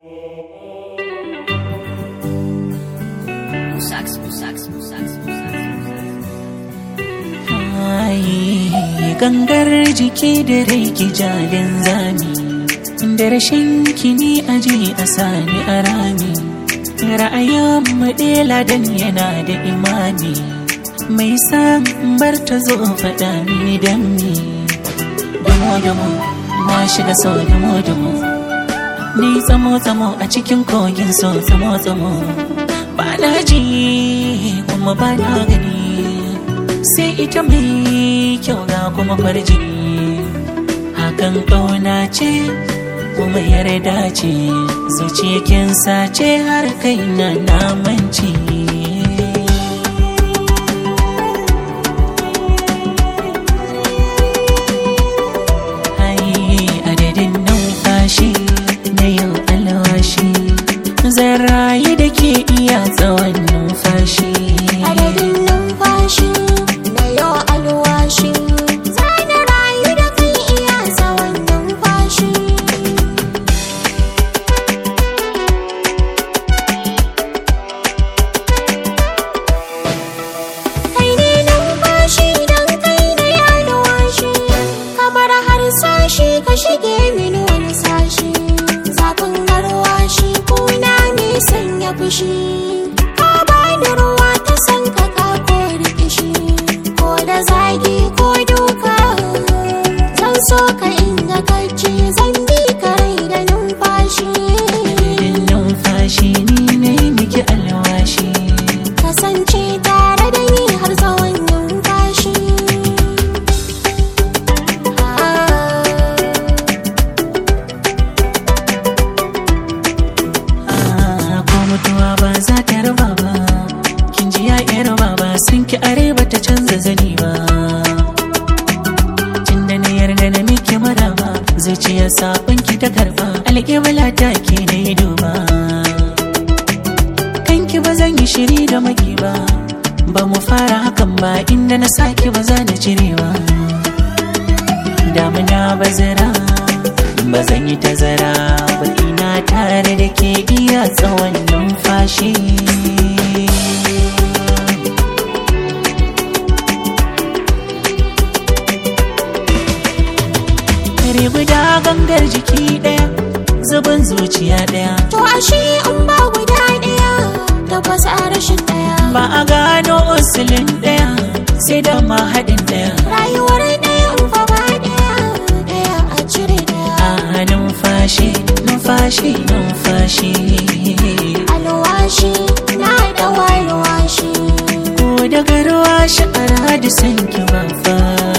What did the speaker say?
Sax, sax, sax, gangar jiki da rai ki jalin zami da rashin kini aje a sani a rami ra'ayin maɗela dan yana da imani mai san bar ta zo faɗa mini dan me damo damo na shiga so damo damo ni tsamo tsamo a cikin kogin so tsamo tsamo ba na ji kuma ba na gani sai ita mai kyau ga kuma farjini hakan kauna ce kuma yarda ce zuciyakin sace har kai na namanci adadin numfashi na yau alwashi zan rayu da ke iya tsawon numfashi adadin numfashi na yau alwashi zana rayu da kai iya tsawon numfashi kai ne numfashi don kai na yi alwashi kamar har sashi ka shige mini wani sashi zafin garwashi kuna mai sanya fushi ka bani ruwa ta san ka ka ko rikishi ko da zagi ko duka zan so ka inda kace zan bi ka rai da numfashi adadin numfashi ni na yi miki alwashi kasance tare da ni har tsawon numfashi Ah, ko mutuwa ba za ta raba ba kin ji ya yar baba sun ki are ba ta canza zani ba tun da na yarda na miki maraba zuciya sabon ki ta karba alƙibla ta ke na yi duba kanki ba zan yi shiri da maki ba ba mu fara hakan ba inda na saki ba za na cire ba damuna bazara ba zan yi tazara ba ina tare da ke iya tsawon numfashi kare guda gangar jiki daya zubin zuciya daya to ashe in ba guda ɗaya tabbas a rashin ɗaya ba a gano usulin daya sai da ma haɗin daya rayuwar ɗaya in fa ba ɗaya ɗaya a cire ɗaya a numfashi numfashi numfashi alwashi na da alwashi ko daga ruwa sha'ara da sanki ba fa